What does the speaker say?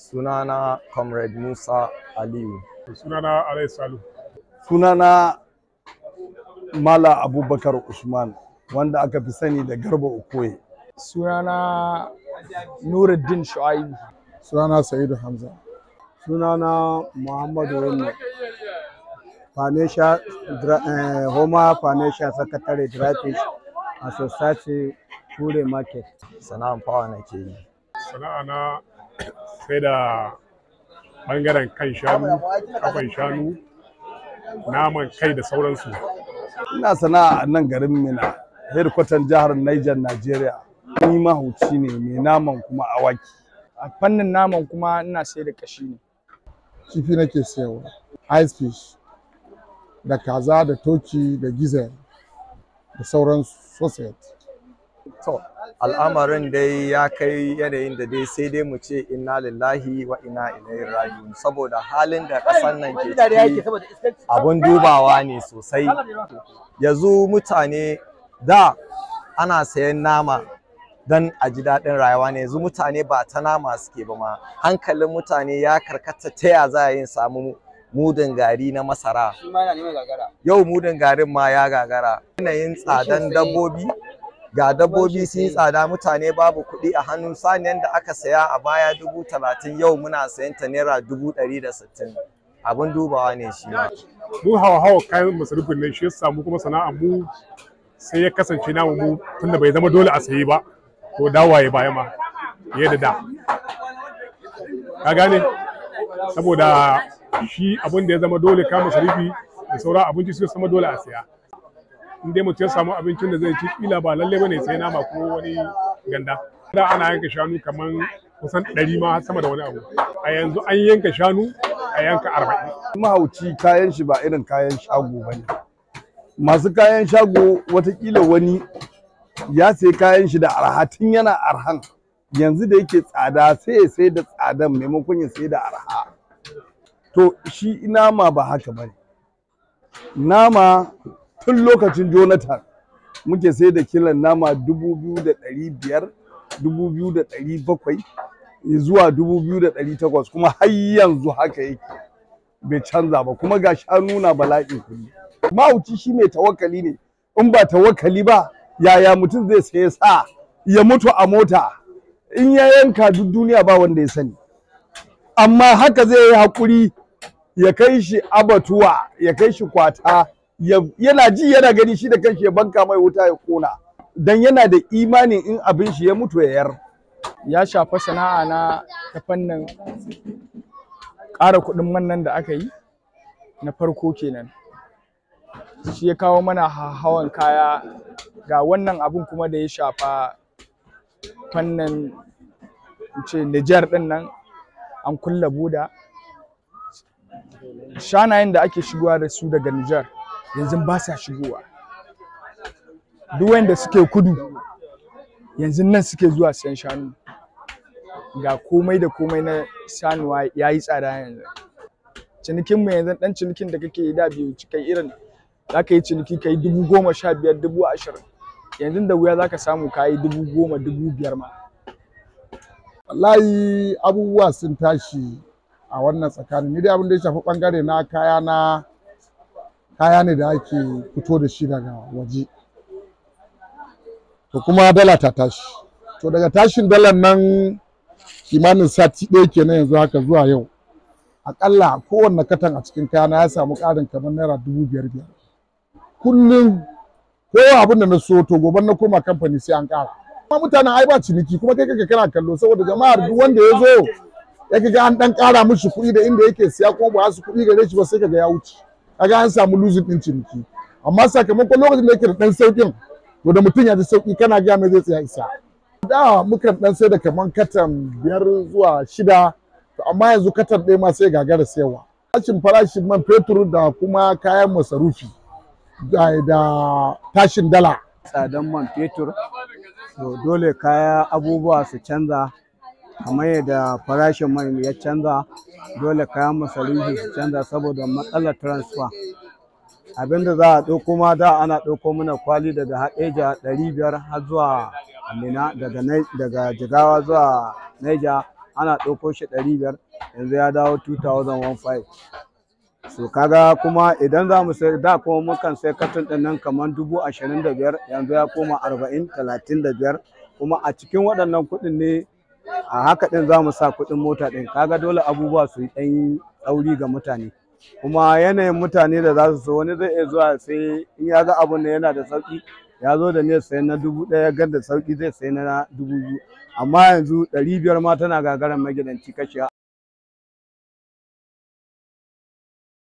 Sunana Comrade Musa Aliyu. sunana Alai Salu. sunana Mala Abubakar Usman wanda aka fi sani da Garba Okoye. sunana Nuruddin Shu'aibu sunana Sa'idu Hamza. sunana Muhammadu Bello financial dra- eh, Homa Financial Secretary Drafish a Society Kure Market. Sana'an fawa nake yi. Sana'a na sai da ɓangaren kan shanu, kafan shanu, naman kai da sauransu. Ina sana'a a nan garin Mina, hedkwatan jihar Niger, Najeriya. Ni mahauci ne mai naman kuma awaki. a fannin naman kuma ina sai da kashi ne Kifi nake siyarwa. Ice fish da kaza da toki da gizel da sauran sausage. To, al'amarin dai ya kai yanayin da dai sai dai mu ce inna lillahi wa inna ilaihi raji'un saboda halin da ƙasar nan ke ciki abun dubawa ne sosai. Yanzu mutane da ana sayan nama don a ji daɗin rayuwa ne yanzu mutane ba ta nama suke ba ma hankalin mutane ya karkata ta ya za a yin samu mudun gari na masara yau mudun garin ma ya gagara yanayin tsadan dabbobi ga dabbobi sun yi tsada mutane babu kuɗi a hannun saniyan da aka saya a baya dubu talatin yau muna sayan ta naira dubu ɗari da sittin abin dubawa ne shi ma Mu hawa hawa kayan masarufin nan shi ya samu kuma sana'a mu sai ya kasance namu mu tunda bai zama dole a sayi ba to dawaye baya ma fiye da da. Ka gane? Saboda shi abin da ya zama dole kayan masarufi da sauran abinci su zama dole a saya. in dai mutum ya samu abincin da zai ci kila ba lalle bane sai nama ko wani ganda da ana yanka shanu kaman kusan ɗari ma sama da wani abu a yanzu an yanka shanu a yanka arba'in Mahauci kayan shi ba irin kayan shago ba ne. Masu kayan shago watakila wani ya sai kayan shi da arha tun yana arhan. Yanzu da yake tsada sai ya sai da tsadan maimakon ya sai da arha. To shi nama ba haka ba ne. Nama tun lokacin Jonathan muke sai da kilan nama dubu biyu da ɗari biyar, dubu biyu da ɗari bakwai zuwa dubu biyu da ɗari takwas kuma har yanzu haka yake bai canza ba kuma ga shanu na bala'in kuɗi. Mahauci shi mai tawakkali ne in ba tawakkali ba yaya mutum zai saye sa ya mutu a mota in ya yanka duk duniya ba wanda ya sani amma haka zai yi haƙuri ya kai shi abatuwa ya kai shi kwata ya- yana ji yana gani shi da kanshi ya banka mai wuta ya kona dan yana da imanin in abin shi ya mutu ya yar ya shafa sana'a na ta fannin ƙara kuɗin man nan da aka yi na farko kenan shi ya kawo mana hawan kaya ga wannan abun kuma da ya shafa fannin in ce Nijar ɗin nan an kulle buda shanayen da ake shigowa da su daga Nijar yanzu ba sa shigowa duk wanda suke kudu yanzu nan suke zuwa siyan shanu ga komai da komai na sanuwa ya yi tsada yanzu cinikin mu yanzu dan cinikin da kake yi da biyu kai irin za ka yi ciniki ka yi dubu goma sha biyar dubu ashirin yanzu da wuya za ka samu ka yi dubu goma dubu biyar ma Wallahi abubuwa sun tashi a wannan tsakanin. Ni dai abin da ya shafi bangare na kaya na kaya ne da ake fito da shi daga waje. To kuma dala ta tashi. To daga tashin dalar nan kimanin sati ɗaya kenan yanzu haka zuwa yau. Aƙalla kowanne katan a cikin kayana ya samu ƙarin kamar naira dubu biyar biyar. Kullum kowa abin da na so to gobe na koma kamfani sai an ƙara. Kuma mutanen ai ba ciniki kuma kai kake kana kallo saboda jama'ar duk wanda ya zo ya ga an dan ƙara mishi kuɗi da inda yake siya kuma ba su kuɗi gare shi ba sai kaga ya wuce. Kaga an samu losing din ciniki. Amma sakamakon lokacin da yake da ɗan sauƙin to da mutum ya ji sauƙi kana gaya mai zai tsaya isa. Da mukan dan sai da kaman katan biyar zuwa shida to amma yanzu katan ɗaya ma sai gagara sayarwa. Tashin farashin man fetur da kuma kayan masarufi da da tashin dala Tsadan man fetur, to dole kaya abubuwa su canza kamar yadda farashin man ya canza dole kayan masarufi su canza saboda matsalar transfer. Abinda za a ɗauko ma da ana ɗauko mana kwali daga haɗeja ɗari biyar har zuwa Amina daga Nai- daga Jigawa zuwa Naija ana ɗauko shi ɗari biyar yanzu ya dawo 2015 so kaga kuma idan za mu sai da kuma mukan sai katon ɗin nan kamar dubu ashirin da biyar yanzu ya koma arba'in talatin da biyar kuma a cikin waɗannan kuɗin ne a haka ɗin za mu sa kuɗin mota ɗin kaga dole abubuwa su yi ɗan tsauri ga mutane kuma yanayin mutane da za su so wani zai iya zuwa sai in ya ga abun da yana da sauƙi ya zo da niyyar sayan na dubu ɗaya gan da sauƙi zai sayi na dubu biyu amma yanzu ɗari biyar ma tana gagarar magidanci kashe